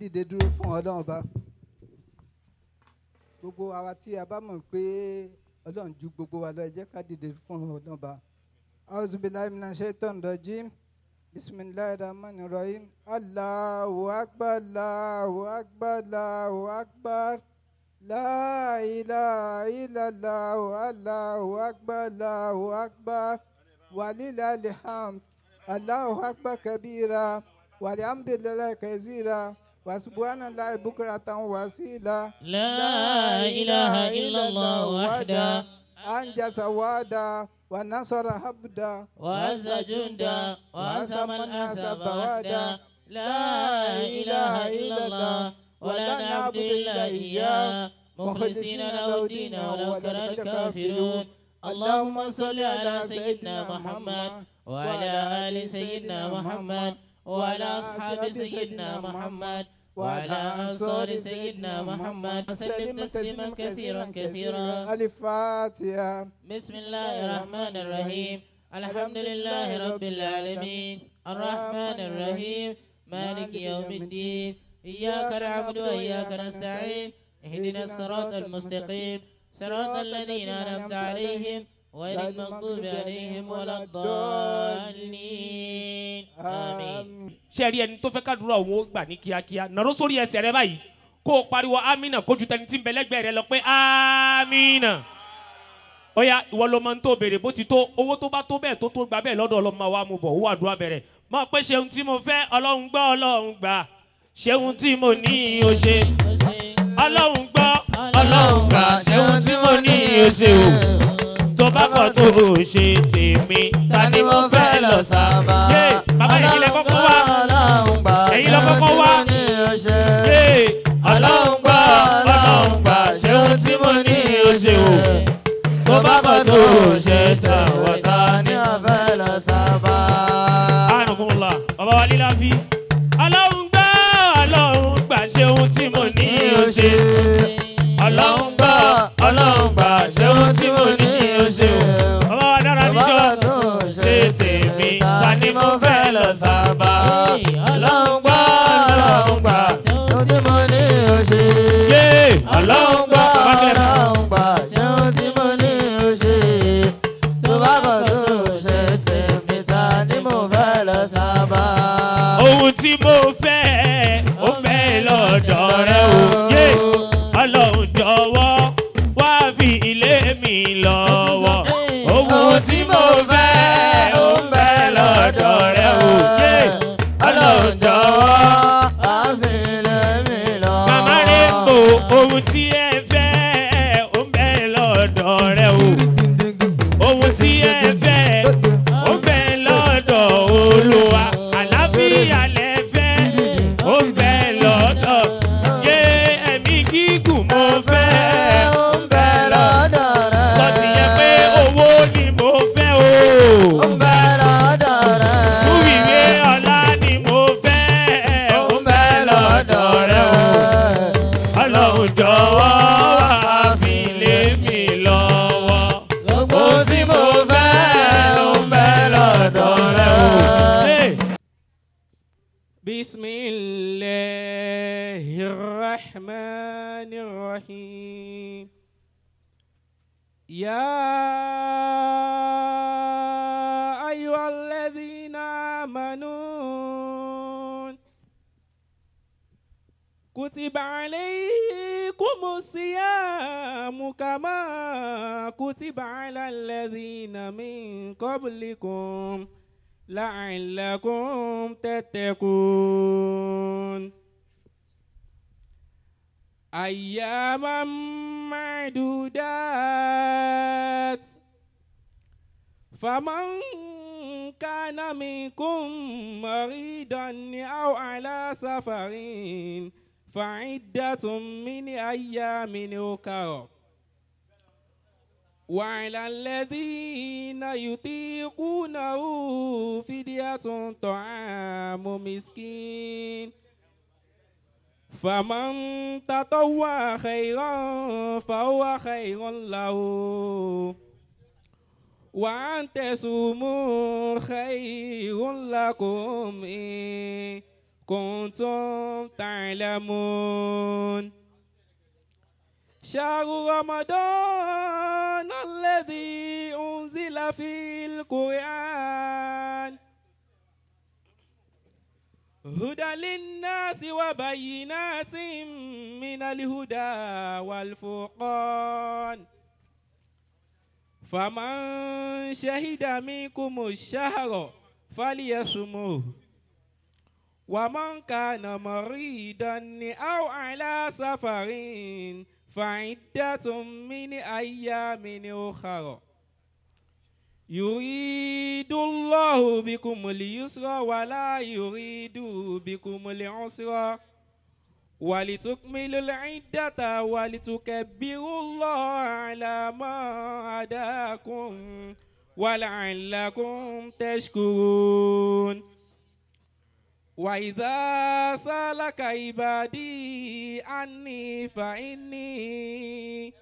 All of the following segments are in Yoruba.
dìde dúró fún ọlọ́run ọba gbogbo àwa tí a bá mọ̀ pé ọlọ́run ju gbogbo wa lọ ẹ jẹ́ ká dìde fún ọlọ́run ọba. auzubillahi minash shaitan rajim bisimilahi rahman rahim allahu akbar allahu akbar allahu akbar la ilaha illallah allahu akbar allahu akbar walillahil hamd allahu akbar kabira walhamdulillahi kathira وسبحان الله بكرة وسيلة لا إله إلا الله وحده أنجز وعدا ونصر عبدا وعز جندا وعزم الأحزاب وحده لا إله إلا الله ولا نعبد إلا إياه مخلصين له الدين ولو كره الكافرون اللهم صل على سيدنا محمد وعلى آل سيدنا محمد وعلى أصحاب سيدنا محمد وعلى أنصار سيدنا محمد وسلم تسليما كثيرا كثيرا الفاتحة بسم الله الرحمن الرحيم الحمد لله رب العالمين الرحمن الرحيم مالك يوم الدين إياك نعبد وإياك نستعين اهدنا الصراط المستقيم صراط الذين أنعمت عليهم غير المغضوب عليهم ولا الضالين آمين ṣe rí ẹni tó fẹ́ kádùúrà òun ó gbà ní kíákíá nàró sórí ẹsẹ̀ rẹ báyìí kó o pariwo amina kójú tẹni tí ń bẹ lẹ́gbẹ̀ẹ́ rẹ lọ pé amina ó yá ìwọ ló máa ń tó béèrè bó ti tó owó tó bá tó bẹ́ẹ̀ tó tó gbà bẹ́ẹ̀ lọ́dọ̀ ọlọ́mọ wa mú bọ̀ owó àdúrà bẹ̀rẹ̀ mọ̀ pé ṣeun tí mo fẹ́ ọlọ́run gbọ́ ọlọ́run gbà ṣeun tí mo ní o ṣe ọlọ́run gbọ́ ọlọ́run gbà ṣeun tí mo ní o ṣe o tó bá kọ̀ tó o ṣe tèmi ta ni mo fẹ́ lọ sábà. yé bàbá yìí kílẹ̀ kọ́kọ́ wá ẹ̀yin lọ kọ́kọ́ wá. yé ọlọ́run gbọ́ ọlọ́run gbà ṣeun tí mo ní o ṣe o tó bá kọ̀ tó o ṣe tàwọn ta ni mo fẹ́ lọ sábà. ànàkùnmọ̀lá bàbá wa lílá fi. ọlọ́run gbọ́ ọlọ́run gbà ṣeun tí mo ní o ṣe. ọlọ́run gbọ́ ọlọ́run gbà ṣeun tí mo ní o ṣe o. bàbá wa dára níjọ́ ṣe tèmi ta ni mo fẹ́ lọ sábà. ọlọ́run gbọ́ ọlọ́run gbà ṣeun tí mo ní o ṣe. yé ọlọ́run gbọ́ ọlọ́run gbà ṣeun tí mo ní o ṣe. tó bá bọ̀ tó ṣe tèmi ta ni mo fẹ́ lọ sábà. ohun tí mo fẹ́ ó fẹ́ lọ́dọ̀ rẹ o. yé ọlọ́run jọ̀wọ́ wá fi ilé mi lọ́wọ́. ohun tí mo fẹ́ ó fẹ́ lọ́dọ̀ rẹ o. yé ọlọ́run jọ̀wọ́ wá fi ilé mi lọ́wọ́. màmá rẹ̀ ń bò ohun tí ẹ fẹ́ ó fẹ́ lọ́dọ̀ rẹ o. ohun tí ẹ fẹ́ ó fẹ́ lọ́dọ̀ olúwa àlàáfíà lẹ fẹ́ ó fẹ́ lọ́dọ̀ yé ẹ̀mí gígùn mo fẹ́ ó fẹ́ lọ́dọ̀ rẹ. sọ́ọ̀tì yẹn pé owó ni mo fẹ́ o. ó fẹ́ lọ́dọ̀ rẹ. túwìwé ọlá ni mo fẹ́ ó fẹ́ lọ́dọ̀ rẹ o. ọlọ́run jọ̀wọ́ wá fi lé mi lọ́wọ́. gbogbo tí mo fẹ́ ó fẹ́ lọ́dọ̀ rẹ o. بسم الله الرحمن الرحيم يا أيها الذين آمنوا كتب عليكم الصيام كما كتب على الذين من قبلكم لعلكم تتقون أياما معدودات فمن كان منكم مريضا أو على سفر فعدة من أيام أخرى وعلى الذين يطيقونه فدية طعام مسكين فمن تطوع خيرا فهو خير له وأن تصوموا خير لكم إن كنتم تعلمون شهر رمضان الذي أنزل فيه القرآن هدى للناس وبينات من الهدى والفرقان فمن شهد منكم الشهر فليصمه ومن كان مريضا أو على سفر فعدة من أيام أخرى يريد الله بكم اليسر ولا يريد بكم العسر ولتكملوا العدة ولتكبروا الله على ما هداكم ولعلكم تشكرون وإذا سألك عبادي عني فإني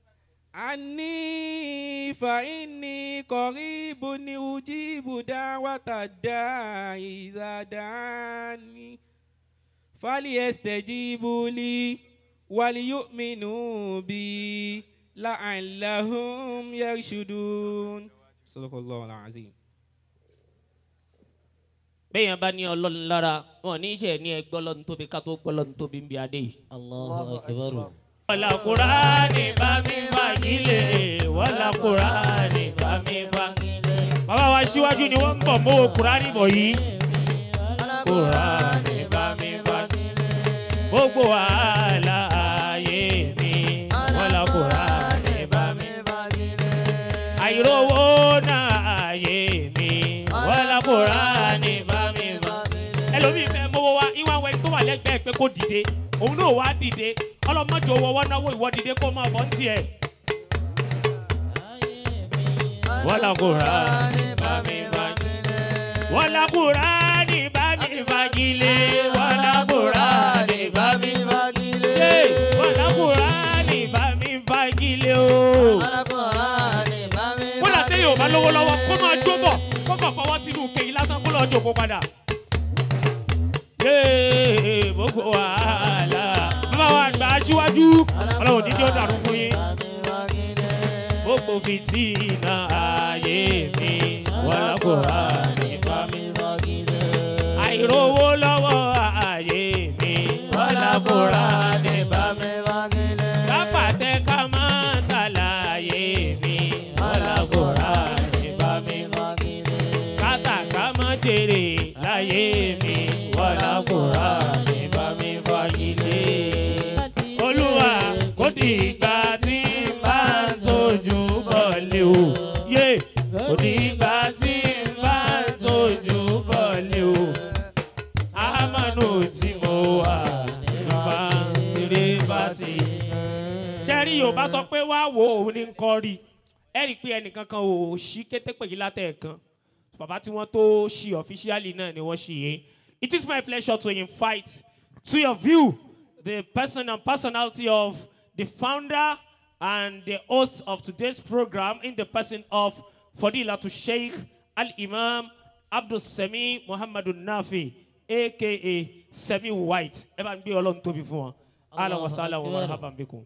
عني فإني قريب أجيب دعوة الداعي إذا دعاني فليستجيبوا لي وليؤمنوا بي لعلهم يرشدون صدق الله العظيم bẹ́ẹ̀yàn bá ní ọlọ́run lára wọn ní í ṣe ní ẹgbẹ́ ọlọ́run tóbi ká tó gbọ́ ọlọ́run tóbi ń bí adé yìí. Allahu akbar. wàlá kúránì bá mi fagilé wàlá kúránì bá mi fagilé. bàbá wa síwájú ni wọ́n ń bọ̀ mọ́wọ́ kúránì bọ̀ yìí. kúránì bá mi fagilé. gbogbo wàhálà ayé mi wàlá kúránì bá mi fagilé. àìrówó náà ayé mi wàlá kúránì bá mi fagilé. ẹlòmíì fẹ́ mọ́wọ́ wa ìwà wẹ̀ tó wà lẹ́gbẹ̀ẹ́ pé kó dìde òun náà wá dìde ọlọ́mọdé owó wọn náwó ìwọ dìde kó máa bọ́ ń tiẹ̀. wàlá kúránì bá mi fagilé. wàlá kúránì bá mi fagilé. wàlá kúránì bá mi fagilé. wàlá kúránì bá mi fagilé o. kódà téèyàn ò bá lówó lọ́wọ́ kó máa jó bọ̀ kó kàn fọwọ́ sínú kéyìn lásán kó lọ́ọ́ jòkó padà. yéé gbogbo wàhálà bàbá wa àgbà aṣíwájú ọlọ́run dídí ó dàrú fún yín. gbogbo fìtínà ayé mi wàlá kúránì bá mi àìrówó lọ́wọ́ ayé mi wàlá kúránì bá mi kápàtẹ́ ká máa tàlà ayé mi wàlá kúránì bá mi kátàká máa jèrè láyé mi wàlá kúránì bá mi fagilé. olúwa kò dìgbà tí n bá ń tójú bọ̀lẹ̀ o yé kò dìgbà tí n bá ń tójú bọ̀lẹ̀ o amánú tí mo wà nípa tìrẹ bá ti. sẹ́rí yorùbá sọ pé wá wo òun ní nǹkan rí ẹ rí i pé ẹnìkan kan ò ṣí kété pèyí látẹ̀ẹ̀kan bàbá tí wọ́n tó ṣí ọ̀fíṣíálì náà ni wọ́n ṣí yé. It is my pleasure to invite to your view the person and personality of the founder and the host of today's program in the person of Fadilatu Sheikh Al Imam Abdul Sami Muhammadu Nafi aka Semi White. Ẹ bá ń gbé ọlọ́run tóbi fún wọn. Ala wa sala wa Akbar. marhaban bikum.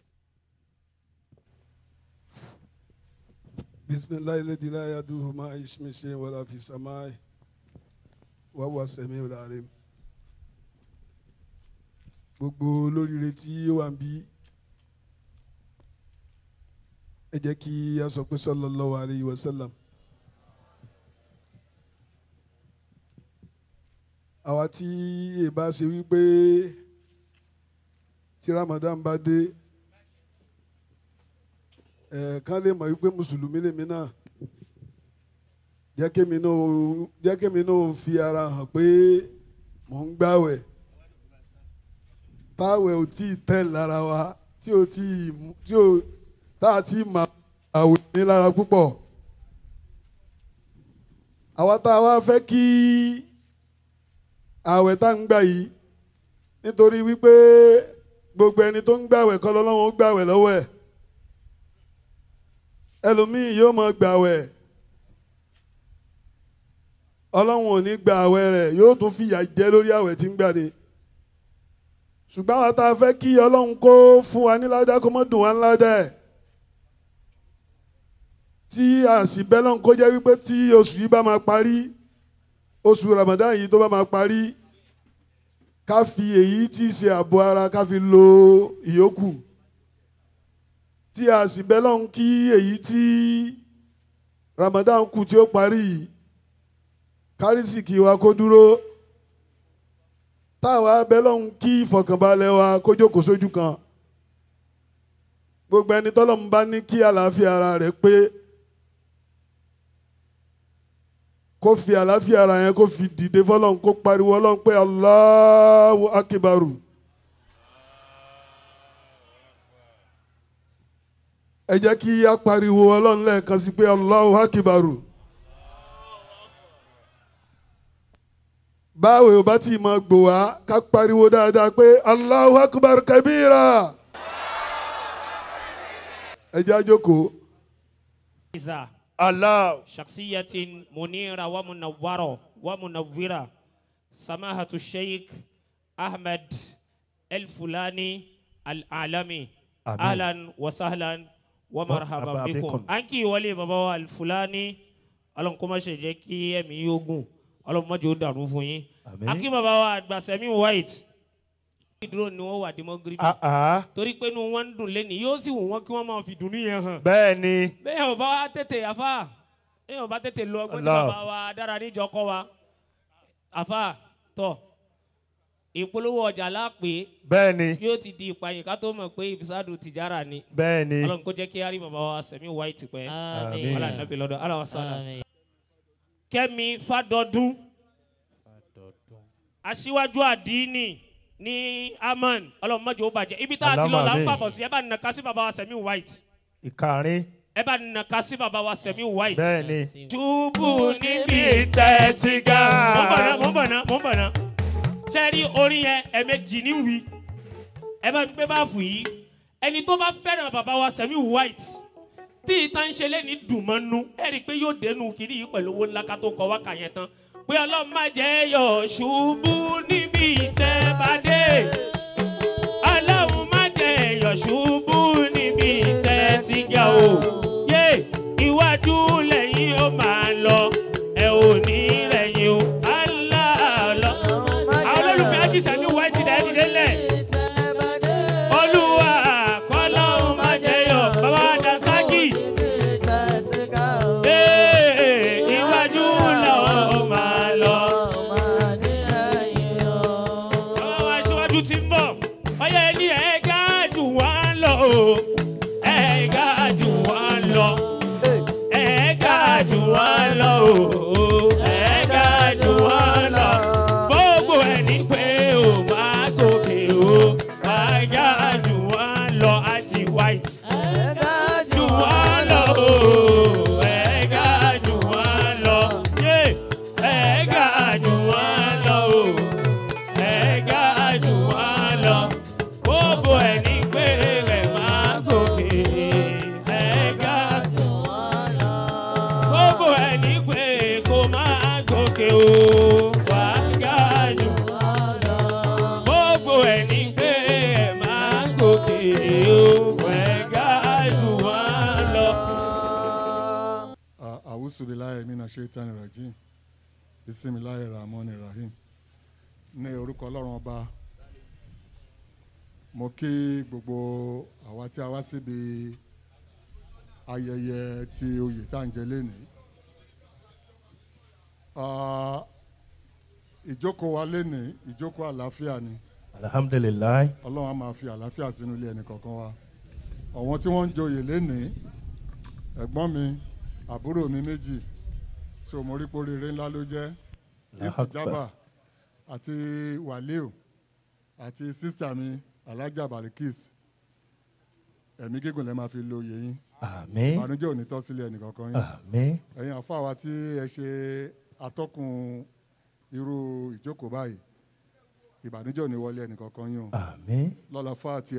بسم الله الذي لا يدوه ما اسم شيء ولا في السماء وهو السميع العليم gbogbo olóríire tí ó wà ń bí ẹ jẹ́ kí a sọ pé sallallahu alayhi wa sallam àwa tí èbá ṣe wípé tí Ramadan bá dé ẹ̀ kán lè mọ̀ wípé mùsùlùmí lèmi náà jẹ́ kémi náà jẹ́ kémi náà fi ara hàn pé mò ń gbàwẹ̀ táwẹ̀ ò tí ì tẹ̀ lára wa tí ò tí ì mú- tí ò tá a ti mà àwẹ̀ ní lára púpọ̀ àwa tá a wá fẹ́ kí àwẹ̀ tá ń gbà yìí nítorí wípé gbogbo ẹni tó ń gbàwẹ̀ kọ́ lọ́lọ́run ó gbàwẹ̀ lọ́wọ́ ẹ̀ ẹlòmíì yóò máa gbàwẹ̀ ọlọ́run ò ní gba àwẹ̀ rẹ̀ yóò tún fìyà jẹ lórí àwẹ̀ tí ń gbà ni ṣùgbọ́n àwọn tá a fẹ́ kí ọlọ́run kó fún wa ní ládàá kó mọ́ dùn wá ní ládàá ẹ̀ tí a sì bẹ́ lọ́n kó jẹ́ wípé tí oṣù yìí bá máa parí oṣù Ramadan yìí tó bá máa parí ká fi èyí tí í ṣe ààbò ara ká fi lo ìyókù tí a sì bẹ́ lọ́n kí èyí tí Ramadan kù tí ó parí yìí kárísìkì wa kó dúró táwa bẹ́ lọ́n kí ìfọ̀kànbalẹ̀ wa kó jókòó sójú kan gbogbo ẹni tọ́lọ́mù bá ní kí àlàáfíà ara rẹ̀ pé kó fi àlàáfíà ara yẹn kó fi dìde fọlọ́n kó pariwo ọlọ́run pé Allahu akibaru. ẹ jẹ́ kí a pariwo ọlọ́run lẹ́ẹ̀kan sí pé Allahu akibaru. báwo ò bá tí ì máa gbò wá ká pariwo dáadáa pé Allahu akibaru kabira. ẹ jẹ́ àjókòó. إذا Allah. شخصية منيرة ومنورة ومنورة سماحة الشيخ أحمد الفلاني العالمي آمين. أهلا وسهلا ومرحبا مرحبا بكم بكم. أنكي ولي بابا الفلاني ọlọ́run kó má ṣe jẹ́ kí ẹ̀mí yóò gùn ọlọ́run má jẹ́ ó dàrú fún yín Àmín. akí bàbá wa àgbàsẹ́mi white ìdúró ni wọ́n wà demogribi Ah ah. torí pé inú wọn ń dùn lẹ́nu yóò sì wù wọ́n kí wọ́n máa fi dùnú yẹn hàn Bẹ́ẹ̀ ni. bẹ́ẹ̀ ò bá wa tètè àfa bẹ́ẹ̀ ò bá tètè lọ ọgbọ́n tí Allah. bàbá wa dára níjọ kọ́ wa àfa tọ̀ ìpolówó ọjà lápè Bẹ́ẹ̀ ni. yóò ti di ìpààyàn ká tó mọ̀ pé ìfisádù tìjára ni Bẹ́ẹ̀ ni. ọlọ́run kó jẹ́ kí á rí bàbá wa sẹ̀mí white pẹ́ Àmín. ọlọ́run nàbí lọ́dọ̀ aláwa sọ́dà kẹ́mi fàdọ́dún aṣíwájú àdínì ní amman ọlọ́run mọ́jọ́ ó bàjẹ́ ibi tá a ti lọ là ń Àmín. fàbọ̀ sí ẹ bá nà sí bàbá wa sẹ̀mí white Ìkàrin. ẹ bá nà sí bàbá wa sẹ̀mí white. Bẹ́ẹ̀ ni. Túbú níbi Ìtẹ́ ti ga. Mo ń bọ̀ ná, mo ń bọ̀ ná, mo ń bọ̀ ná. Ṣé ẹ rí orin yẹn ẹ̀ẹ̀mejì ní wí? Ẹ bá mi gbé báàfù yìí. Ẹni tó bá fẹ́ràn bàbá wa Sẹ̀mí White tí ìta ń ṣe lẹ́ni dùn mọ́ nú. Ẹ rí i pé yóò dénú kiri yìí pẹ̀lú owó ńlá ká tó kọ wákà yẹn tán. Pé ọlọ́run má jẹ́ yọ̀ ṣubú níbi ìtẹ́ bá dé. Ọlọ́run má jẹ́ yọ̀ ṣubú níbi ìtẹ́ ti ga o. Yé iwájú lẹ́yìn ó máa lọ. Ẹ ò ní lẹ́yìn o. Aláàlọ́. Àwọn olólùfẹ́ Ájí Sẹ̀mí White dẹ̀ ẹ́ dìde lẹ̀. Olúwa kọ́lọ́run má jẹ́ yọ̀. Bàbá wa Dasaki. Ee, iwájú lọ́ọ́ máa lọ. Bàbá wa aṣíwájú ti ń bọ̀. Ọyá ẹni ẹ̀ ga jù wá lọ o. Ẹ̀ ga jù wá lọ. Ẹ̀ ga jù wá lọ o. Ẹ̀ ga jù wá lọ. Gbogbo ẹni pé o máa gòkè o. Ẹ̀ ga jù wá lọ. Ají white. Jù wá lọ o. Ẹ̀ ga jù wá lọ. Yé! Ẹ̀ ga jù wá lọ o ẹ̀ẹ́gá jù wá lọ. Gbogbo ẹni pé rẹ̀ máa gòkè. ẹ̀ẹ́gá jù wá lọ. Gbogbo ẹni pé kò máa gòkè o. wà á ga jù wá lọ. Gbogbo ẹni pé ẹ̀ máa gòkè o. ẹ̀ẹ́gá jù wá lọ. àwùsù bilayi mina shaitan rajim bisimilayi rahman rahim ní orúkọ ọlọ́run ọba mo kí gbogbo àwa tí a wá síbi ayẹyẹ ti oyè tá à ń jẹ lénìí Ah, ìjókòó wa lénìí ìjókòó àlàáfíà ni Alhamdulilayi. ọlọ́run á máa fi àlàáfíà sínú ilé ẹnì kọ̀ọ̀kan wa àwọn tí wọ́n ń joyè lénìí ẹ̀gbọ́n mi àbúrò mi méjì so mo rí poríire ńlá ló jẹ́ Allahu Akbar. istijaba àti waliu àti sísítà mi alájà balikis ẹ̀mí gígùn lẹ́ máa fi lo oyè yín Àmín. ìbànújẹ́ ò ní tọ́ sílé ẹnì kọ̀ọ̀kan yín Àmín. ẹ̀yin àfáà wa tí ẹ ṣe atọ́kùn irú ìjókòó báyìí ìbànújẹ́ ò ní wọlé ẹnì kọ̀ọ̀kan yín o Àmín. lọ́la fatia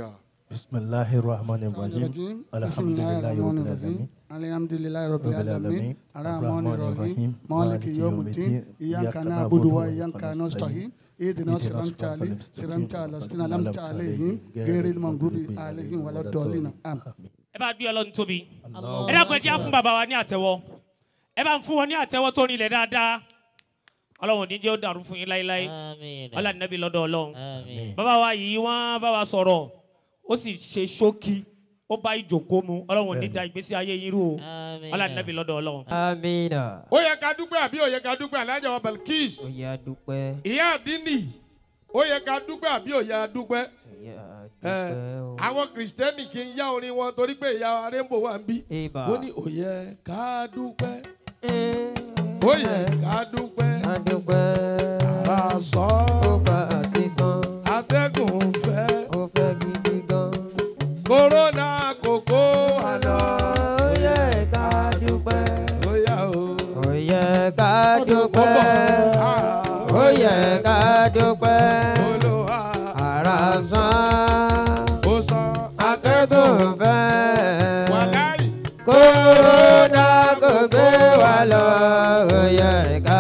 بسم الله الرحمن الرحيم الرجيم بسم الحمد الله لله الرحمن رب الرحيم العالمين الحمد لله رب رب العالمين العالمين الرحمن الرحيم مالك يوم الدين إياك نعبد وإياك نستعين اهدنا الصراط المستقيم صراط الذين أنعمت عليهم غير المغضوب عليهم ولا الضالين آمين ẹ bá gbé ọlọ́run tóbi ẹ dákun ẹ jẹ́ á fún bàbá wa ní àtẹ́wọ́ ẹ bá ń fún wọn ní àtẹ́wọ́ tó rinlẹ̀ dáadáa ọlọ́run ní jẹ́ ó dàrú fún yín láéláé Àmín. ọlọ́run nẹ́bí lọ́dọ̀ ọlọ́run Àmín. bàbá wa yìí wọ́n bá wa sọ̀rọ̀ ó sì ṣe ṣókí ó bá ìjòkó mu ọlọ́run ní da ìgbésí ayé yín rú o Àmín. ọlọ́run nẹ́bí lọ́dọ̀ ọlọ́run. amina ó yẹ ká dúpẹ́ àbí ó yẹ ká dúpẹ́ alájà wa Balkis ó yá dúpẹ́ ìyá àdínì ó yẹ ká dúpẹ́ àbí ó yẹ ká dúpẹ́ ó yá ẹ dúpẹ́ o. àwọn kìrìsìtẹ́nì kì í yá orin wọn torí pé ìyá arẹ́mbò wà ń bí Ìbà. ó ní ó yẹ ká dúpẹ́ Eh, ó yẹ ká dúpẹ́ a dúpẹ́ ara sọ ó bá a sísan atẹ́gùn fẹ́ ó fẹ́ gidi gan. kòrónà kòkó àná ó yẹ ká dúpẹ́ ó yá o. ó yẹ ká dúpẹ́ ó yẹ ká dúpẹ́ Olúwa ara san ó san akẹ́kọ̀ọ́ fẹ́. wàláì kódà kò gbé wa lọ ó yẹ ká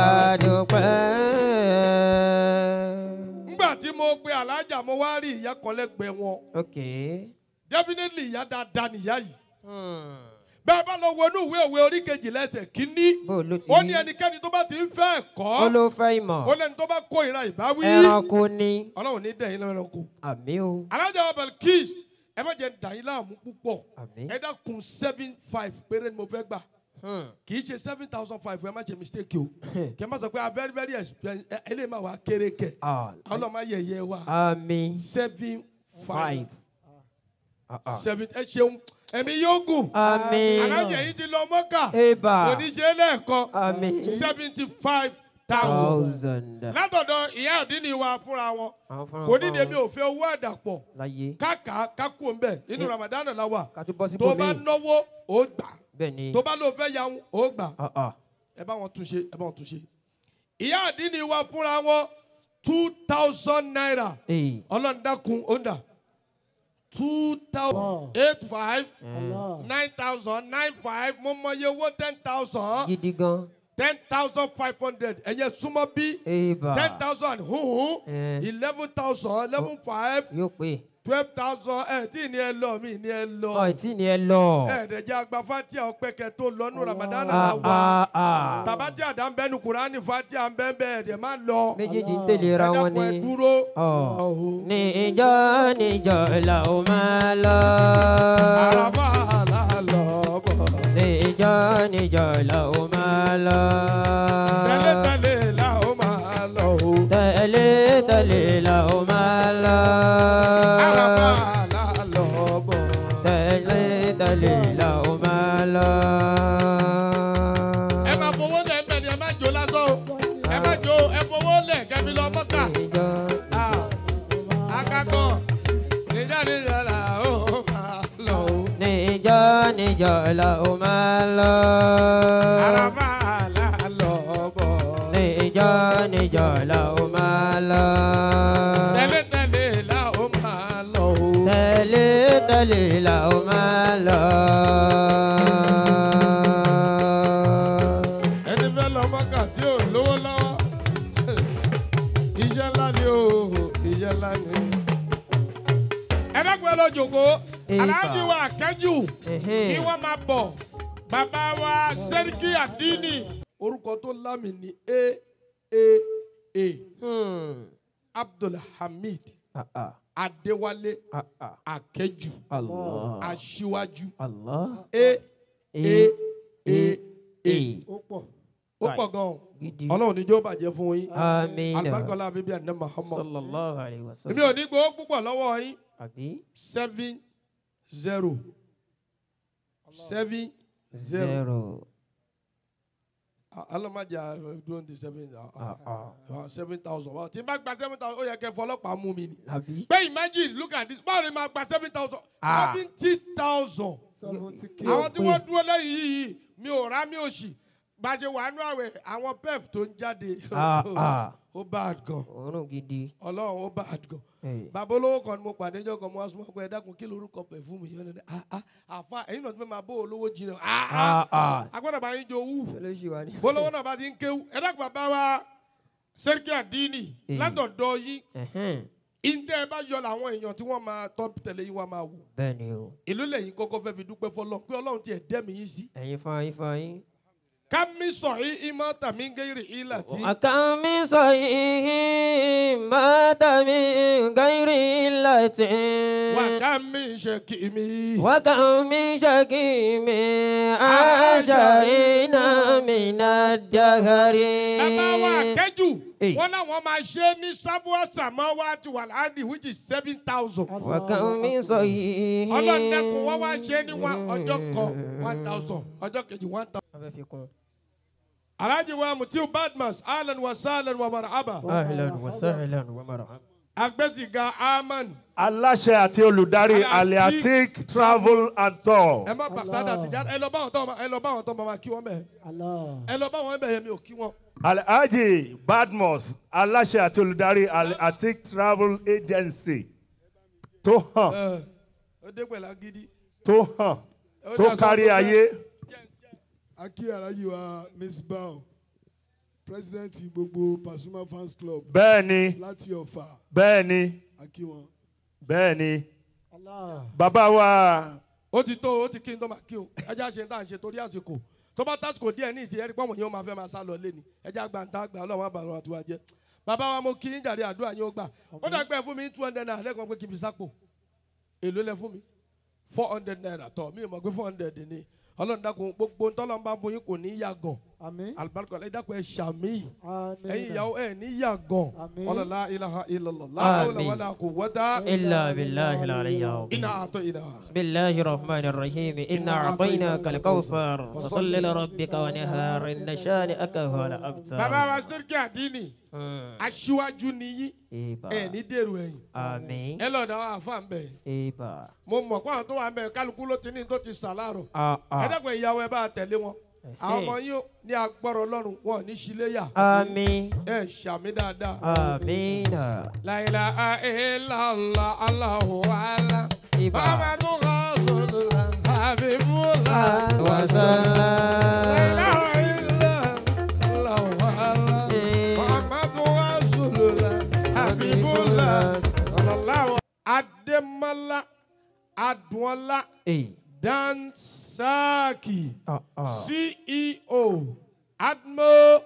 dúpẹ́. nígbà tí mo pe alájà mo wá rí ìyá kan lẹ́gbẹ̀ẹ́ wọn ok. definitely ìyá dáadáa nìyá yìí Hmm. bẹ́ẹ̀ bá lọ wọnú ìwé òwe orí kejì lẹ́sẹ̀ kínní bó ló ti ó ní ẹnikẹ́ni tó bá ti ń fẹ́ ó ẹ̀kọ́ ló fẹ́ ìmọ̀ ó lẹ́ni tó bá kó ìra ìbáwí ẹranko ni ọlọ́run ní dẹ̀yìn lẹ́ranko àmì o alájà wa Balkis ẹ má jẹ́ dàyín láàmú púpọ̀ àmì. ẹ dákun seven five péré ni mo fẹ́ gbà Hmm. kì í ṣe seven thousand five ẹ má ṣe mistake o kì í má sọ pé a very very expensive ẹ ẹ lè má wá kéré kẹ Ah, ọlọ́run má yẹ̀yẹ́ wa àmì seven five five. Ah, ah. seven ẹ ṣeun ẹ̀mí yóò gùn àmì. alájà yìí ti lọ mọ́kà eba oníṣẹ́ lẹ́ẹ̀kan àmì. seventy five thousand thousand. látọ̀dọ̀ ìyá àdínní wa fúnra wọn àwọn fúnra kò ní fúnra èmi wọn ò fẹ́ owó àdàpọ̀ láyé káàkà kákú òǹbẹ inú Ramadan la wà ká tó bọ́ sí tó bá bòmí. náwó ó gbà bẹ́ẹ̀ ni. tó bá lóun fẹ́ yahun ó gbà Ah, ah. ẹ bá wọn tún ṣe ẹ bá wọn tún ṣe. ìyá àdínní wa fúnra wọn two thousand naira Ee. ọlọ́run dákun ó ń dà two thousand eight five nine thousand nine five mo mọ iye owó ten thousand gidi gan. ten thousand five hundred ẹ̀yẹ súnmọ́ bí eba. ten thousand huhun Eh. eleven thousand eleven five yóò pé. twelve thousand ẹ̀ tí ì ní ẹ lọ mí ní ẹ lọ ọ̀ tí ni ẹ lọ. ẹ̀ẹ́dẹ̀jẹ̀ àgbà fatia ọ̀pẹ̀kẹ̀ tó lọ́nu Ramadan Ah, la wà ah, ah. tàbátì àdánbẹ́nu Kùránì fatia ń bẹ́ẹ̀ bẹ́ẹ̀ ẹ̀dẹ̀ má lọ méjèèjì ń tẹ̀lé ra wọn ẹ̀dàpọ̀ ẹ̀ ni. dúró. ọ̀ Ọ̀hún. ní ìjọ níjọ là ó máa lọ. àràfà àlàlọ́bọ̀ ní ìjọ níjọ là ó máa lọ. tẹ́lẹ̀tẹ́lẹ̀ là ó máa lọ o. tẹ̀lé tẹ̀lé là ó máa lọ. àràfà àlàlọ́bọ̀ tẹ̀lé tẹ̀lé là ó máa lọ. ẹ máa fowó lẹ̀ ń bẹ̀ ni ẹ má jó lásán o ẹ má jó ẹ fowó lẹ̀ kẹ́mi lọ mọ́kà. ìjọ akakọ níjà níjà là ó máa lọ o. ní ìjọ níjọ là ó máa lọ. àràfà àlàlọ́bọ̀ ní ìjọ níjọ là ó máa lọ. tẹ́lẹ̀tẹ́lẹ̀ là ó máa lọ o. tẹ̀lé tẹ̀lé là ó máa lọ. ẹni fẹ́ lọ mọ́kà tí ò lówó lọ́wọ́ iṣẹ́ ńlá ni o iṣẹ́ ńlá ni. ẹ dákun ẹ lọ jòkó Ìbà. aláàjì wa kẹ́jù Ẹ̀hẹ́n. kí wọ́n máa bọ̀ bàbá wa sẹ́ríkì àdínì. orúkọ tó lámì ní a a a Hmm. abdulhamid Ah, ah, adéwálé ah, ah. akẹ́jù Allah. aṣíwájú Allah. a a E. a a E. ó pọ̀ ó pọ̀ gan-an Gidi. ọlọ́run níjó bàjẹ́ fún yín. Amina. alibarikala bíbí àná Muhammad. Sallallahu alayhi wa èmi sallam. ò ní gbowó púpọ̀ lọ́wọ́ yín Àbí? seven zero seven zero Zero. alamaja dúró ní seven Ah, ah. seven thousand wa tí n bá gba seven thousand ó yẹ kẹ́ fọlọ́pàá mú mi ni. Àbí? pé imagine look at this báwo ni màá gba seven thousand Ah. seventy thousand àwọn tí wọ́n dúró lẹ́yìn yìí mi ò rá mi ò sì bá a ṣe wà nú àwẹ̀ àwọn pef tó ń jáde Ah, ah. ó bad gan òórùn gidi. ọlọ́run ó bad gan Hey. bàbá olówó kan ni mo pàdé jọ kan mo wá súnmọ́ pé ẹ dákun kí lorúkọ pẹ̀fúmù yẹn ní ah ah àfa ẹ̀yin náà ti fẹ́ máa bó olówó jìnnà ah Ah, ah ah. agbọ́dọ̀ bá yín jọ wú olóṣì wa ni. bólówó náà bá ti ń kéwú ẹ dákun bàbá wa sẹ́ríkì àdínì Hey. látọ̀dọ̀ yín Ẹ̀hẹ́n. ìǹtẹ́ ẹ bá yọ làwọn èèyàn tí wọ́n máa tọ́ tẹ̀lé yín wá máa wò bẹ́ẹ̀ ni o. ìlú lẹ́yìn kọ́kọ́ fẹ́ fi dúpẹ́ fọlọ́ pé ọlọ́run tiẹ̀ dẹ́mi yín sí ẹ̀yin fún yín fún yín. ká mi sọ yín ìmọ̀ tàmí gẹ́rì ìlà tí وكم من صحيح مات من غير علة wà ká mi ṣe kì mí. وكم من شكيم عاشينا من الدهر ẹ bá wà kẹ́jù Hey. wọ́n láwọn máa ṣe ní sábúà sàmọ́wá ti wà láàdì which is seven thousand. وكم من صحيح ọlọ́dẹ̀kùn wọ́n wá ṣe ní one ọjọ́ kan one thousand ọjọ́ kejì one thousand. abẹ́ fi kún. alhaji wa mutiu badmus ahlan wa sahlan wa marhaba. أهلا وسهلا ومرحبا agbẹ́sìgá aman aláṣẹ àti olùdarí aliatic travel and tour. ẹ má bàṣádà tìjà ẹ lọ bá wọn tó ẹ lọ bá wọn tó máa kí wọn bẹ ẹ lọ bá wọn bẹ yẹn mi ò kí wọn. alhaji badmus aláṣẹ àti olùdarí aliatic travel agency tó hàn ẹ ó dé pẹ̀lú agídí. tó hàn Ó tó dá sọ kárí pé- ayé. akí alhaji wa miss bao president gbogbo pasuma fans club bẹ́ẹ̀ ni láti ọ̀fà bẹ́ẹ̀ ni akí wọn. bẹ́ẹ̀ ni bàbá wa ó ti tó ó ti kí n tó máa kí o ẹjẹ àṣẹ tá à ń ṣe torí àsìkò tó bá tásìkò díẹ̀ ní ìsìn ẹ̀rí pọ́nmọ̀ yẹn ó máa fẹ́ máa sá lọ lé ni ẹjẹ àgbà ń tá àgbà ọlọ́run àbàrò àtiwá jẹ́ bàbá wa mo kí yín jàre àdúrà yín ó gbà ó dàgbẹ́ fún mi two hundred naira lẹ́kọ̀ọ́ pé kí n fi sápò èló lẹ fún mi four hundred naira tọ̀ mí ò mọ̀ pé four hundred ni ọlọ́run dákun gbogbo ntọ́lọ́run bá bóyin kò ní yàgàn alibarika ẹ dákun ẹ ṣàmì ẹ̀yin ìyàwó ẹ ní yàgàn ọlọ́lá ilaha illallah láhàúlà Àmín. wàlà kò wọ́tá إلا بالله العلي العظيم iná àtọ̀ iná. بسم الله الرحمن الرحيم إنا أعطيناك الكوثر فصل لربك ونهار إن شانئك هو الأبتر bàbá wa sẹ́ríkì àdínì Mm. aṣíwájú nìyí Ìbà. ẹ ní dèrò ẹ̀yìn Àmín. ẹ lọ́ọ̀dà wa àfa ń bẹ̀ Ìbà. mo mọ̀ pé àwọn tó wà ń bẹ̀ kálukú ló ti ní tó ti sàlárò Ah, ah. ẹ dẹ́kun ìyàwó ẹ bá tẹ̀lé wọn àwọn ọmọ yín ní agbọ́rọ̀ ọlọ́run wọn ò ní ṣíléyà Àmín. ẹ ṣàmì dáadáa. Àmín. La ilaha illallah Allahu ala. Ìbà. Muhammadu Rasulullah Habibullah. وسلم. La ilaha illallah Allahu ala. Muhammadu Rasulullah Habibullah. Sallallahu Ademola Adunola Hey. Dansaki Ah, ah. CEO Admo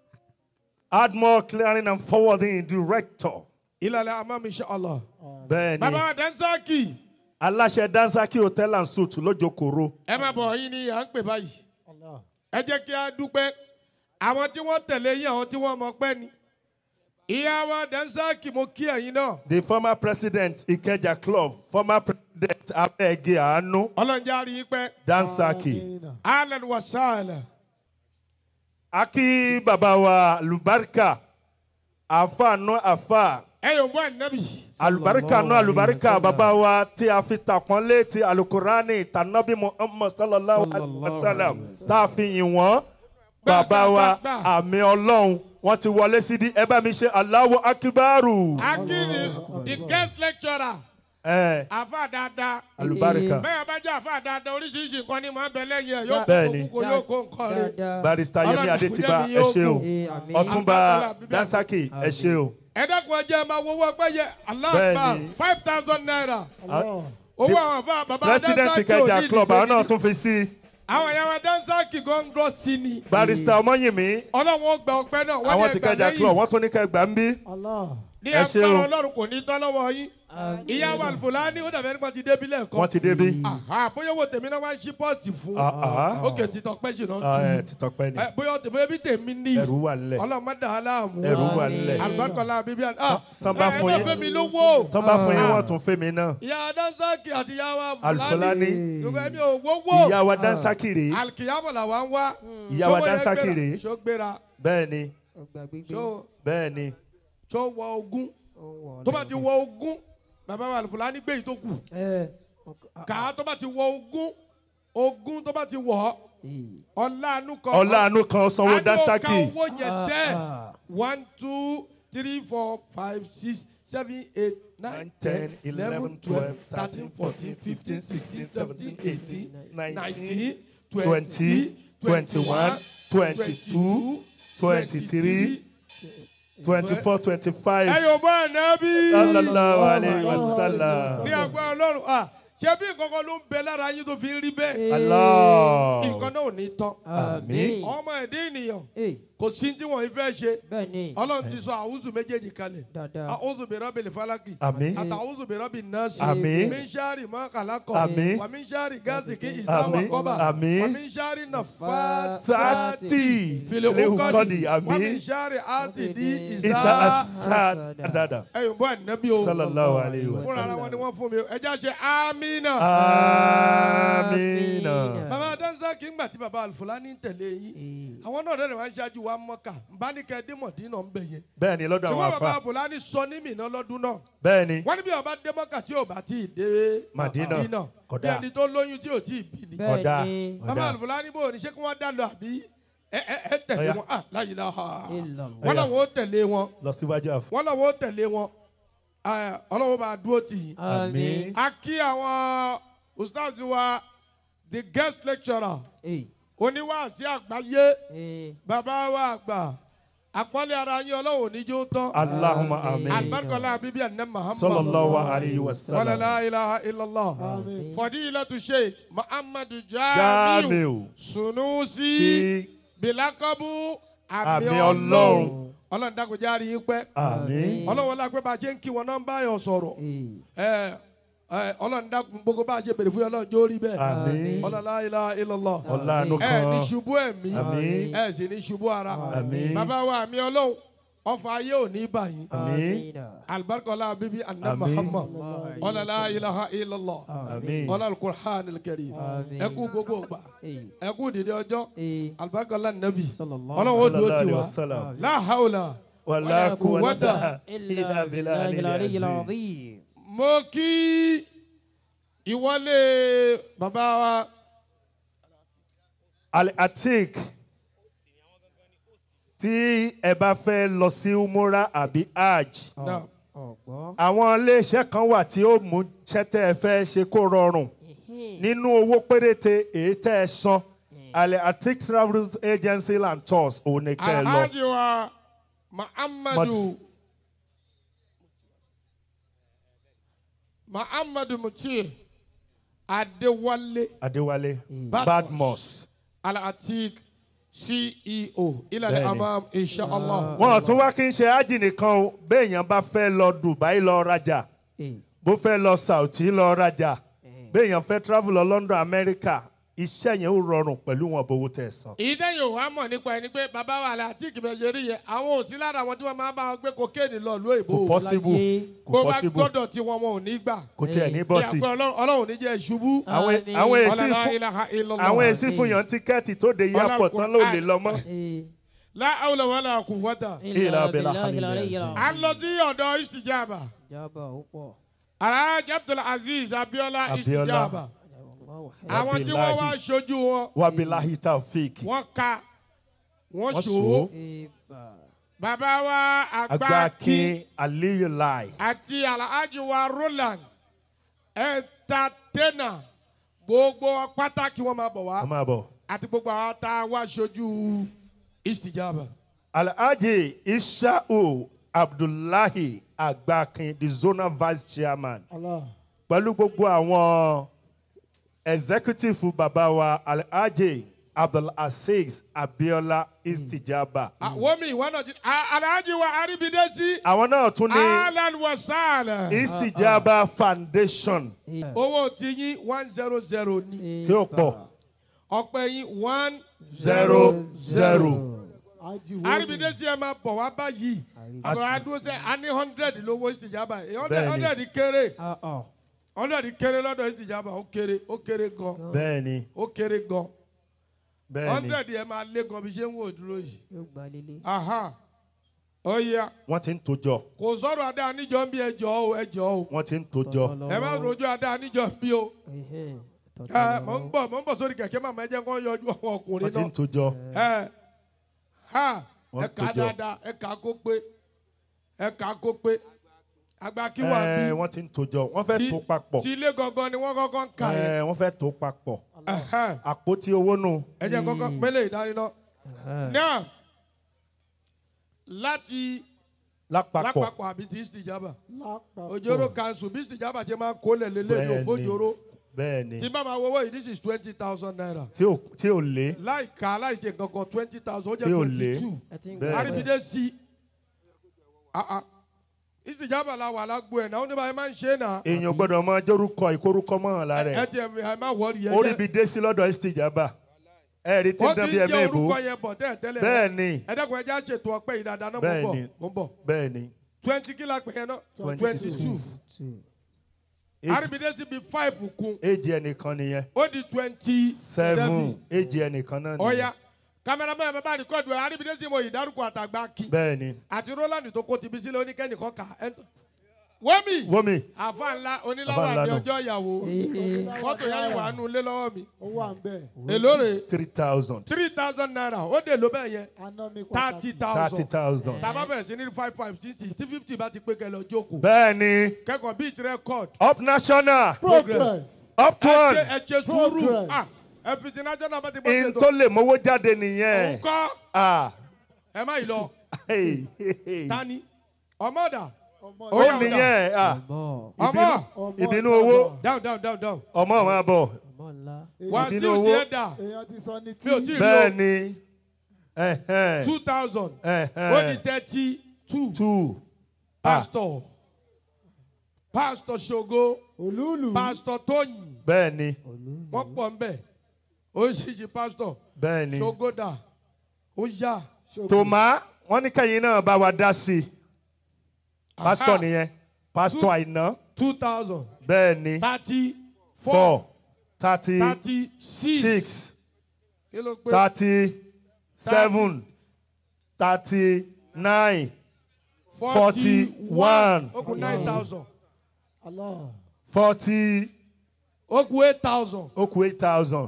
admiral clearing and forwarding director. Ilale Amam Inshallah. bẹ́ẹ̀ ni Bàbá Dansaki. aláṣẹ dansaki hotel and suite lójókòrò. ẹ má bọ̀ yín ni à ń pè báyìí. ẹ jẹ́ kí a dúpẹ́ àwọn tí wọ́n tẹ̀lé yín àwọn tí wọ́n mọ̀ pẹ́ ni. ìyá wa dansaki mo kí ẹ̀yin náà. the former president ikeja club former president abẹ́ẹ̀gẹ́ àánú ọlọ́njà rí i pẹ́. dansaki. allen wa sahla. aki baba wa alubarika afa nu afa ẹ yóò bọ́ ẹ̀nẹ́bì. alubarika nu alubarika baba wa tí a fi takpọ́nlé ti alukurani tanabi muhammad sallallahu alaihi wa sallam tá a fi yìn wọ́n baba wa àmì ọlọ́run wọ́n ti wọlé síbi ẹ bá mi ṣe aláwọ̀ akibaru. akiri the guest lecturer. ẹ àfa dáadáa. alubarika bẹ́ẹ̀ bá jẹ́ àfa dáadáa oríṣiríṣi nǹkan ni màá bẹ lẹ́yìn ẹ̀ yóò Bẹ́ẹ̀ kó ni. kókó yóò kó nǹkan rẹ̀. barista yemi Ọlọ́run adetiba kò jẹ́ mi ẹ yóò ṣe o kù. ọtúnba dansaki ẹ ṣe o. ẹ dẹ́kun ẹ jẹ́ máa wọ́wọ́ pé yẹ Bẹ́ẹ̀ aláàbà ni. five thousand naira. Ah, owó the àwọn afa baba president dansaki ò kẹjà ní club ìdílé àwọn náà gidi. tún fi sí i. àwọn ìyàwó dansaki gọ́ngọ́ sí ni. barista ọmọyìnmí ọlọ́run ó gba ọpẹ́ náà wọ́n àwọn ní ti ẹgbàá kẹjà club lẹ́yìn. wọn tún ní kẹgbà ń bí. ní ẹ ṣe agbára o ọlọ́run kò ní tán lọ́wọ́ yín. ìyá wa Fúlàní ó dàbí ẹni pé ti débi lẹ́ẹ̀kan. wọn ti débi. Àhá, bóyá owó tèmi náà wá ń ṣí pọ́ọ̀tì fún. Ah, ah. ókè títọ́ pẹ́ jù Ah, náà ẹ ti tọpẹ ni Ẹ, bóyá tèmi bóyá bí tèmi ní. ẹrù wà nílẹ̀ ọlọ́run má dà á láàmú. ẹrù wà nílẹ̀ àlùbákọ́lá bíbí àná. tán bá fún ẹ yín má fẹ́ mi lówó. tán bá fún yín wọn tún fẹ́ mi náà. ìyá dansaki àti ìyá wa Alfulani. yorùbá mi ò wówó. ìyá wa dansaki rèé alikiyama la wa ń wá. Ìyá wa Ṣówó yẹn Dansaki gbéra? rèé. ṣó gbéra bẹ́ẹ̀ ni ṣó bẹ́ẹ̀ ni ṣó wọ ogún tó bá ti wọ ogún bàbá wa Alfulani gbé yìí tó kù kà á tó bá ti wọ ogún ogún tó bá ti wọ̀ ọ́ ọláàánú kan ọláàánú kan sanwó dansaki àní òkà owó yẹn sẹ́ one two three four five six seven eight nine ten eleven twelve thirteen fourteen fifteen sixteen seventeen eighteen nineteen twenty twenty-one twenty-two twenty-three twenty-four twenty-five ẹ yóò bá ànábì. sallallahu alayhi wa sallam. ní agbára ọlọ́run à ṣé bí nǹkan ló ń bẹ lára yín tó fi ń rí bẹ́ẹ̀. Allah. nǹkan náà ò ní tán. Àmín. ọmọ ẹ̀dẹ́ ènìyàn kò sí tí wọ́n fẹ́ ṣe. ọlọ́run ti sọ àwùzù méjèèjì kalẹ̀. àwùzù bẹ̀rẹ̀ bẹ̀rẹ̀ falaki. Àmín. àti àwùzù bẹ̀rẹ̀ bẹ̀rẹ̀ nọ́ọ̀sì. Àmín. mísárì mọ́ kàlákọ̀. Àmín. wà mísárì gáàsì kí ìsáwà Àmín. kọ́bà. Àmín. wà mísárì nàfà Sati. fìlẹ̀ Lehu òkọ́dì. kọ́dì. wà Àmín. mísárì àti di Isa ìsá. asad. ẹ̀yìn bọ́ ànábì o. Sallallahu alayhi wa fúnra ara sallam. wọn ni wọ́n fún mi ẹ já ṣe amínà. Amina. bàbá dansa kì í gbà tí bàbá alufulani ń tẹ̀lé yín àwọn náà rẹ̀ máa ń ṣáájú wa mọ́kà nbánikẹ́ dímọ̀dínà ń bẹ̀ yẹn. bẹ́ẹ̀ ni lọ́dọ̀ àwọn ṣùgbọ́n bàbá afa alufulani sọ ní mìíràn lọ́dún náà. bẹ́ẹ̀ ni wọ́n ní bí ọba dé mọ́kà tí ò bá tí ì dé Madina. bí Kódà. ẹni tó lóyún tí ò tí ì bí ni. Kódà. bàbá Kódà. alufulani bò ní ṣé kí wọ́n dá lọ àbí ẹ ẹ ẹ tẹ̀lé Ọya. wọn ah láyìí náà wọ́n Ọya. làwọn ó tẹ̀lé wọn lọ síwájú àfọ. wọ́n làwọn ó tẹ̀lé wọn ẹ, ọlọ́wọ́ bá dúró tì yín. Àmín. a kí àwọn ustaz wa the guest lecturer oníwàásí àgbáyé bàbá wa àgbà àpọ́nlé ara yín ọlọ́wọ́ oníjó tán. Allahumma amin. alibarikala abibi anna muhammad. Sallallahu alayhi wa sallam. wala la ilaha illallah. fadilatu sheikh muhammadu Jamiu. jamiu sunusi Sí. bilakabu Àmì àmì Ọlọ́run. ọlọ́run ọlọ́run dákun járe yín pẹ́. Àmín. ọlọ́run wọlé agbẹ́ bá a ṣe ń kí wọn náà ń bá yàn sọ̀rọ̀. ẹ ẹ ọlọ́run dákun gbogbo bá a ṣe bèrè fún yàn ọlọ́run jó rí bẹ́ẹ̀. Àmín. ọlọ́run la ilaha illallah. Ọláàánú ẹ kan. ní ṣubú ẹ̀mí. Àmín. ẹ sì ní ṣubú ara. Àmín. bàbá wa àmì ọlọ́run ọfà ayé ò ní báyìí. Àmín. alibarikala bíbí anna Àmín. muhammad ọlọ́run la ilaha illallah. Àmín. ọlọ́run alukur'an alkarim. ẹ kú gbogbo gbà. ẹ kú dìde ọjọ́. alibarikala nabi. ọlọ́run ó dúró Sallallahu alayhi tiwa. wa sallam. la hawla. Wala quwwata quwwata illa billahi al-azim. mo kí ìwọlé bàbá wa Al-Atik tí ẹ bá fẹ́ lọ sí umura àbí hajj náà àwọn iléeṣẹ́ kan wà tí ó mú ṣẹ́tẹ́ ẹ fẹ́ ṣe kó rọrùn nínú owó péréte èyí tẹ́ ẹ san Al-Atik travels agency and tours òun ni kẹ́ ẹ lọ. alhaji wa muhammadu muhammadu mutie adewale Adéwálé Badmus. Badmus. alatik ceo ilẹ̀ Bẹ́ẹ̀ni. amam inshallah. wọn tún wá kí n ṣe ájì nìkan o béèyàn bá fẹ́ lọ Dubai lọ rajà bó fẹ́ lọ Saudi lọ rajà béèyàn fẹ́ travel lọ London America iṣẹ́ yẹn ó rọrùn pẹ̀lú wọn bówó tẹ̀ san. ìdẹ́yìn òwò àmọ̀ nípa ẹni pé bàbá wa alatik bẹ̀ ṣe rí yẹn àwọn ò sí lára àwọn tí wọ́n máa bá wọn gbé kokéènì lọ ìlú èbó. kò possible kò bó bá possible gbọ́dọ̀ tí wọn wọn ò ní gbà. kò tiẹ̀ ní bọ́ọ̀sì. ìyàpẹ́ Ọlọ́run- ọlọ́run ò ní jẹ́ ìṣubú. àwọn àwọn èsì Ọlọ́lá fún ilaha illallah. àwọn èsì fún yàn tíkẹ́ẹ̀tì tó de airport tán ló lè lọ mọ́. la hawla wala quwwata. Illa billahi al-azim. a lọ sí ọ̀dọ̀ istijaba. alhaji abdulaziz abiola Abiola. istijaba. àwọn tí wọ́n wá ṣojú wọn wabilahi taofik wọ́n ka wọ́n Wọ́n ṣòwò. ṣòwò. bàbá wa àgbà kí agbákin aliyu lai àti alhaji wa roland entertainer gbogbo pàtàkì wọn máa bọ̀ wá wọ́n máa bọ̀. àti gbogbo àwọn tá a wá ṣojú istijaba. alhaji ishau abdullahi agbakin the zonal vice chairman pẹ̀lú gbogbo àwọn executive bàbá wa alhaji abdulaziz abiola istijaba. àwọn mi ìwọ náà ti a- alhaji wa aribidesi. àwọn náà tún ní alan wa sahlan. istijaba foundation owó ti yín one zero zero ni. tí ó pọ̀ ọpẹ́ yín one zero zero. aribidesi ẹ máa bọ̀ wá báyìí. àbọ̀ adúró sẹ́ a ní hundred lówó istijaba yìí Bẹ́ẹ̀ni. hundred kéré hundred kéré lọ́dọ̀ istijaba ó kéré ó kéré gan bẹ́ẹ̀ni ó kéré gan bẹ́ẹ̀ni hundred yẹn máa lé gan bí ṣe ń wò dúró yìí. aha ó yá wọ́n ti ń tojọ́ kò sọ̀rọ̀ adá níjọ́ ń bí ẹjọ́ o ẹjọ́ o wọ́n ti ń tojọ́ ẹ má rojú adá níjọ́ ń bí o ẹ mọ̀ ń bọ̀ mọ̀ ń bọ̀ sórí kẹ̀kẹ́ màmá ẹ jẹ́ kó yọjú àwọn ọkùnrin wọ́n ti ń náà tójọ. ẹ ha Wọ́n ẹ kà á tó jọ. dáadáa ẹ kà á kó pé ẹ kà á kó pé àgbà kí wà bí Ẹ, wọ́n ti ń tójọ wọ́n fẹ́ tó papọ̀ tí ilé gangan ni wọ́n kọ́kọ́ ń kà yẹn Ẹ, wọ́n fẹ́ tó papọ̀ Ẹhẹ́n. àpótí owó nù. ẹ jẹ́ kọ́kọ́ pélé ìdániná náà láti lápapọ̀ lápapọ̀ àbí tí ìsìjàbà òjòrò kanṣu bí ìsìjàbà ṣe máa ń kólẹ̀ lélẹ̀ ní Bẹ́ẹ̀ni. òfojòrò bẹ́ẹ̀ ni tí bá máa wọ́wọ́ yìí this is twenty thousand naira tí ò tí ò lé láì ka láì ṣe kankan twenty thousand ó tí jẹ́ ò twenty lé two bẹ́ẹ̀ ni àríbídé sí ìsìjàbà la wà lágbo ẹ̀ náà ó ní báyìí máa ń ṣe é náà èèyàn gbọ́dọ̀ máa jórúkọ ìkórúkọ mọ́ lára ẹ ẹ̀ tiẹ̀ ẹ má wọ́ọ̀rì yẹn orí bi dé sí lọ́dọ̀ ìsìjàbá ẹ rí tí ń ó dán ti bí ń ẹ̀mí jẹ́ ìbò orúkọ yẹn bọ̀ tẹ́ẹ̀ tẹ́lẹ̀ bẹ́ẹ̀ ni ẹ dẹ́kun ẹ já ṣètò ọpẹ́ yìí dáadáa náà mo ń bẹ́ẹ̀ bọ̀ ni mo ń bọ̀ bẹ́ẹ̀ ni twenty kí la pè yẹn náà Twenty twenty two. two àríbídé sí bi five kún éjì ẹnìkan nìyẹn ó di twenty seven seven éjì ẹnìkan náà nìyẹn ọ̀ya kámẹ́rámẹ́ ẹ̀ bá rìkọ́dù ẹ̀ àríbídé sí mo yìí dárúkọ àtàgbà kí bẹ́ẹ̀ ni àti roland tó kó tibí sílẹ̀ oníkẹ́nìkan kà ẹ́ wọ́mì wọ́mi àfa ńlá Àfáà oníláwà ńlá ní nù. ọjọ́ ìyàwó fọ́tò yẹn wà nù lé lọ́wọ́ mi ó wà ń bẹ̀. èló rè three thousand three thousand naira ó dè ló bẹ́ẹ̀ yẹn aná mi thirty thirty thousand thousand tàbá bẹ̀rẹ̀ sí ní five five sixty tí fifty bá ti pé kẹ́ lọ jókòó bẹ́ẹ̀ ni kẹ́kọ̀ọ́ beat record up national progress. up to ẹ one ṣe- ẹ ṣe sùúrù Progress. ah ẹ fi ti national bá ti bọ́ in ṣètò tó lè mówó jáde nìyẹn òun kọ́ ah ẹ má yìí lọ hey, hey, hey. tani ọmọdà ọmọ ó Oya, nìyẹn ah ọmọ ọmọ ìbínú ìjọba. owó down down down down ọmọ máa bọ̀ wá sí ìbínú òtí owó ẹ̀ dà èèyàn ti sọ ní tí. mi ò tí ì bẹ́ẹ̀ lo ni ẹ̀hẹ́n, two thousand ó di ẹ̀hẹ́n, thirty two two ah pastor pastor ṣogo olúùlù. pastor tóyìn bẹ́ẹ̀ ni wọ́n pọ̀ ń bẹ̀ oríṣiríṣi pastor bẹ́ẹ̀ ni ṣogo dà ó yá tòmá wọn ní kẹyìn náà bá wa dá sí i pásítọ̀ nìyẹn pásítọ̀ àìná two thousand bẹ́ẹ̀ ni thirty four four thirty thirty six six kí ló pé thirty seven thirty nine forty one ó kù nine thousand Allah. forty ó kù eight thousand ó kù eight thousand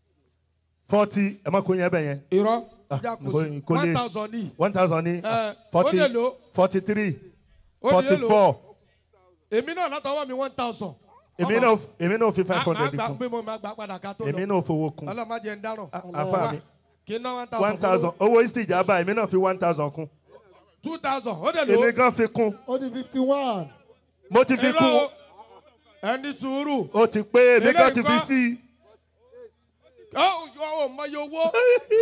forty ẹ má kó yẹn bẹ yẹn irọ́ Ah, ìjà kò kò- sí kò one lè- thousand ní one thousand ní ẹ ó forty lè lò forty three ó lè forty lò four èmi náà látọwọ́ mi one thousand. èmi náà èmi náà fi five hundred máa kún gbà pé mo máa gbà padà ká tó èmi lọ náà fowó kún ọlọ́mọ jẹ́ ń dáràn afa mi kí n ná one thousand one thousand owó ìsìjàmbá èmi náà fi one thousand kún two thousand ó lè lò èmi gan fi kún ó di fifty one. mo ti fi Irọ́ kún o. ẹni sùúrù ó ti pé èmi gan Eléyìí ti fi kọ́. sí i ó ò mọ iye owó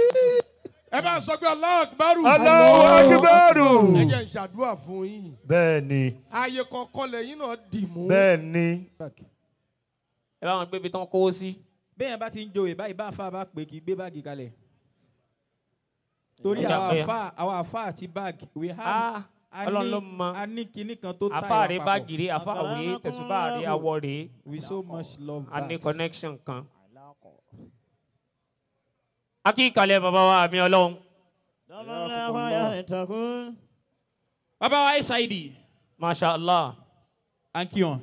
ẹ bá sọ pé Allahu Akbar Allahu Akbar. ẹ jẹ́ n ṣàdúrà fún yín bẹ́ẹ̀ ni ààyè kọ̀ọ̀kan lẹ́yìn náà dì mú bẹ́ẹ̀ ni ẹ bá wọn gbé ibi tán kówó sí. bẹ́ẹ̀ bá ti ń joyè báyìí bá àfa bá pè kí gbé báàgì kalẹ̀ torí Ọjà àwọn pé- àfa àwọn àfa àti báàgì we have Ah, a Ọlọ́run ní- ló mọ. a ní kinní kan tó táyà àfáàrí papọ̀. báàgì rí àfáàwé tẹ̀sùbáàrí awọ rèé we so much love a ní bags. connection kan. akíkalẹ̀ bàbá wa àmì ọlọ́run. bàbá wa ṣáìdì masha allah. à ń kí wọn.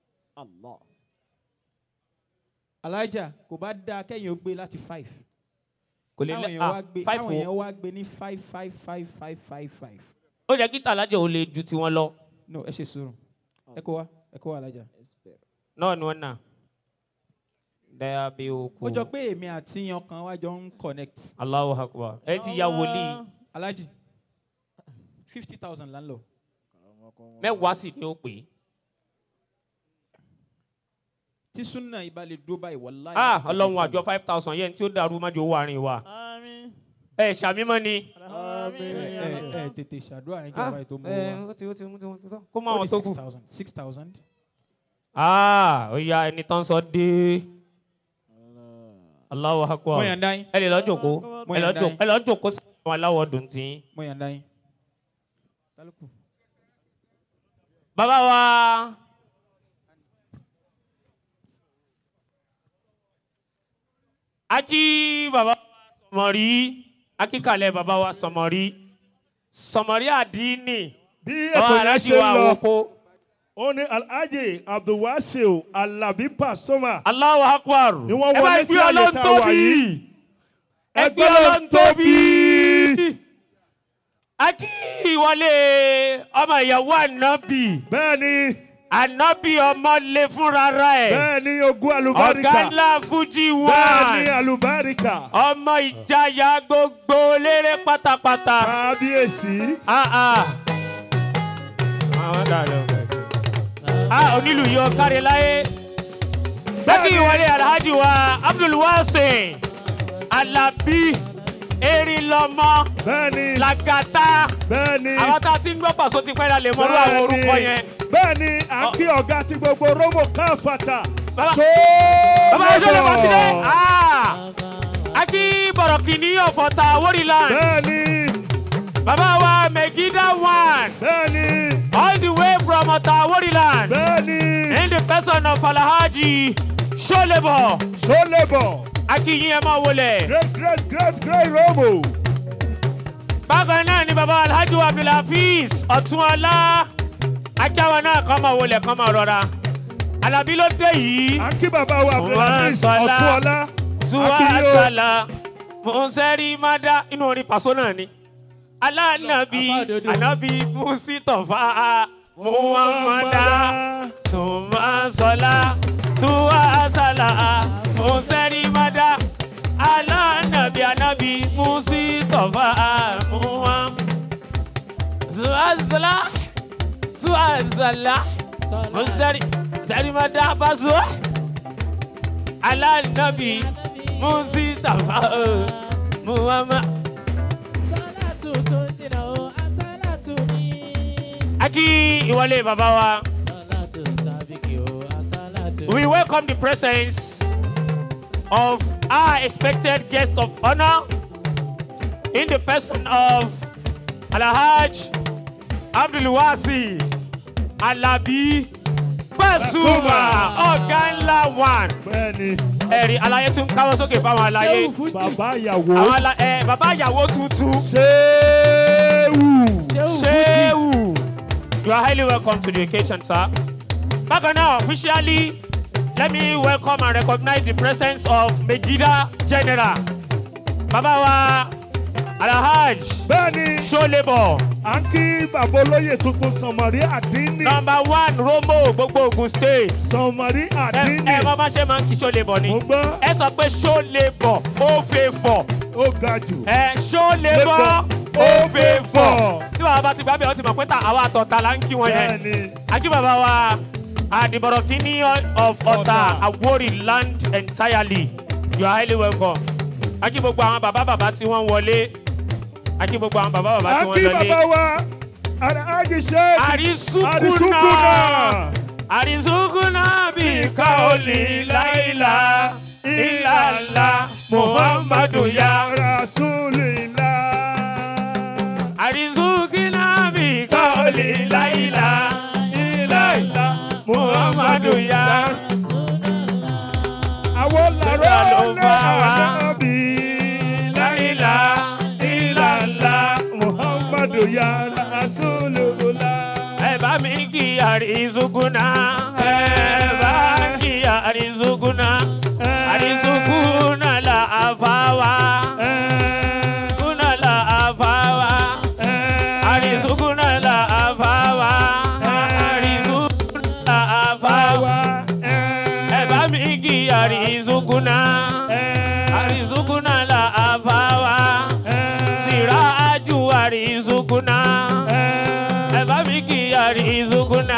alájà kò bá dáa kẹ́yìn ó gbé láti five. kò lè káwọn lẹ èèyàn ah wá gbé five káwọn èèyàn o. wá gbé ní five five five five five five. ó jẹ́ kí tàlájẹ̀ ò lè ju tiwọn lọ. no ẹ ṣe sùúrù ẹ kó wa ẹ kó wa alájà. náà ni wọ́n nà. daya bí o kú. ó jọ pé èmi àti yan kan wá jọ ń connect. Allahu akbar ẹ ti ya wòlíì alájì fifty thousand là ń lọ. mẹ́wàá sì ni ó pè é. tí súnà ìbálẹ̀ dúró báyìí wàláyé. ah ọlọ́run àjọ five thousand yẹn tí ó dàrú májò owó àárín wa. ẹ ṣàmímọ́ ni. ẹ ẹ ẹ tètè ṣàdúrà yẹn kí Ah, wọ́n báyìí tó mú ẹ, wa. ó ti ó ti ó ti ó ti kó mọ àwọn tó kù. six thousand six thousand. ah ó ya ẹni tán sọ dé. Allahu akbar. Mo yàn dá yín. ẹ lè lọ jòkó Mo ẹ lọ yàn dá jòkó yín. ẹ lọ jòkó sí àwọn aláwọ̀ dùn tí. mo yàn dá yín. kálukú. bàbá wa akí bàbá wa sọmọrí akíkalẹ̀ bàbá wa sọmọrí sọmọrí àdínì bí bàbá ètò yẹn aláàjì ṣe wa ń lọ àwòkó ó ní alhaji abdulwasil alabi pasoma. Allahu akbar. ni wọ́n ẹ bá wọlé sí gbé àyè ọlọ́run tá a wà tóbi. yìí. ẹgbẹ́ ọlọ́run tóbi. a kí ìwọlé ọmọ ìyàwó ànábì. bẹ́ẹ̀ni. ànábì ọmọ lè fúnra rẹ̀. bẹ́ẹ̀ni ogún alubarika. ọ̀gá ńlá fújì wá. bẹ́ẹ̀ni alubarika. ọmọ ìjayà gbogbo lérè pátápátá. kábíyèsí. ah ah. àwọn dàrú. ah onílù yọ kárí láyé. bẹ́ẹ̀ni ìwọlé alhaji wa abdulwasin alabi erin lọmọ bẹ́ẹ̀ni lagata bẹ́ẹ̀ni àwọn tá a ti ń gbọ́ pàṣọ ti pẹ́ la lè mọ́rú àwọn orúkọ yẹn. bẹ́ẹ̀ni à ń kí ọ̀gá ti gbogbo romo káfàtà. bàbá ìṣòro bá ti dé. a kí bọ̀rọ̀kì ní ọ̀fọ̀ta wóríland. bẹ́ẹ̀ni. bàbá wa megida one. bẹ́ẹ̀ni. all the way from ọ̀tà wóríland. bẹ́ẹ̀ni. in the person of alhaji solebo. solebo. a kí yín ẹ máa wọlé. great great great great romo. bákan náà ni bàbá alhaji wa abdulhafiz ọ̀túnọlá ajáwa náà kọ́ máa wọlé kọ́ máa rọra alábí ló dé yìí. à ń kí bàbá wa abdulhafiz ọ̀túnọlá. tuwasala fúnṣẹ́rí mádá inú orin pàṣọ náà ni alánàbí ànábì musitọ̀fà muhammada sumasọlá tuwasala fúnṣẹ́rí mádá alánàbí ànábì musitọ̀fà muhammada tuwasala tuwasala fúnṣẹ́rí fúnṣẹ́rí mádá pàṣọ alánàbí musitọ̀fà muhammada. Aki Iwale Babawa. We welcome the presence of our expected guest of honor in the person of Alhaj Abdulwasi Alabi Basuma ọ̀gá ńlá one. bẹ́ẹ̀ni. Ẹ̀rí alayé tún káwọ́ sókè fáwọn alayé. bàbá ìyàwó. Àwọn ala ẹ bàbá ìyàwó tuntun. Ṣéwù. Shehu. You are highly welcome to the occasion, sir. Bákan náà, officially, let me welcome and recognize the presence of Megida General. Bàbá wa Alhaj. Bẹ́ẹ̀ni. Ṣólébọ̀. À ń kí bàbá olóyè tuntun Sànmọ́rí Àdínì. Number one Romo gbogbo Ogun state. Sànmọ́rí Àdínì. Ẹ bá bá ṣe máa ń kí Ṣólébọ̀ ni. Mo gbọ́. Ẹ sọ pé Ṣólébọ̀ ó fẹ́ fọ̀. Ó ga jù. Ẹ Ṣólébọ̀ ó fẹ́ fọ̀. Tí wàá bá ti gbàgbé ọ ti mọ̀ pé ta àwa àtọ̀tà la ń kí wọn yẹn. Bẹ́ẹ̀ni. Akí bàbá wa Adibọ̀rọ̀ Kini of Ọ̀tà Awori land entirely. You are highly welcome. Akí gbogbo àwọn bàbá bàbá tí wọ́n wọlé. Akí gbogbo àwọn bàbá bàbá À tí ń wọ́n kí lọlé. bàbá wa Alhaji Sheikh. Àrísùkúnà. Àrísùkúnà. Àrísùkúnà bí káolì láìlá ìlàlá Muhammadu ya. Rasulillah. Àrísùkúnà bí káolì láìlá ìlàlá Muhammadu ya. Àwọn làrá ló lé bá wa. ànábì láìlá ìlàlá Muhammadu ya Rasulullah. Ẹ bá mi kí àrísùkúnà. Ẹ bá kí àrísùkúnà. Àrísùkúnà là àfáwá. Kúnà là àfáwá. Àrísùkúnà là àfáwá. Àrísùkúnà là àfáwá. Ẹ bá mi kí àrísùkúnà. Àrísùkúnà là àfáwá. Sìrájú àrísùkúnà. Ẹ bá mi kí àrísùkúnà.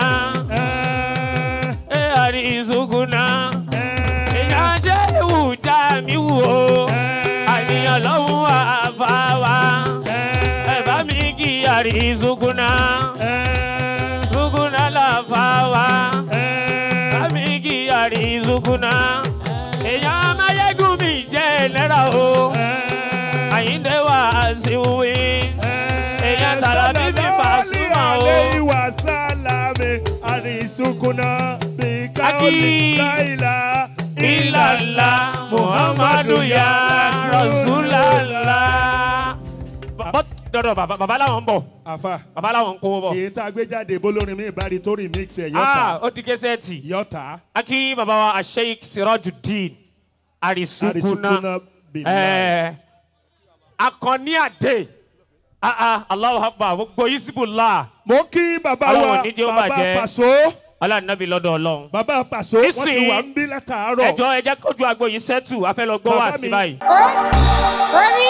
Ẹ àrísùkúnà. Èèyàn ṣe ìwù já mi wò ó. Àníyàn lọ́hùn àfáwá. Ẹ bá mi kí àrísùkúnà. Sùkúnà làfáwá. Bá mi kí àrísùkúnà. Èèyàn amáyégún mi jẹ́ náírà o. Àyíndé wà sí wí. Èèyàn tààrà bí mi bá súnmọ́ o. Alayhi wa salame arisukuna bi kaoli Aki. laila Ilàlá Muhammadu ya Rasulallah. But dọ́dọ̀ bàbá bàbá làwọn ń bọ̀ àfa bàbá làwọn ń kówó bọ̀. èyí tá a gbé jáde bólórin mi ìbárí tó remix ẹ̀ ah yọta ó di kẹsẹ́ẹ̀tì. yọta akí bàbá wa asheik sirajudeen arisukuna Arisukuna Bilal. ẹẹ akọni ade ah ah alahu akbar gbogbo isibula. mo kí bàbá wa Ọlọ́run nídìí ó bàbá bàjẹ́. pàṣọ alanabi lọ́dọ̀ Ọlọ́run. bàbá pàṣọ wọ́n ti Nísìnyí, wà ń bí látàárọ̀ ẹjọ ẹjẹ kójú agbo yìí sẹtù afẹ lọ gbọ́ wá Bàbá sí mi. báyìí. Orí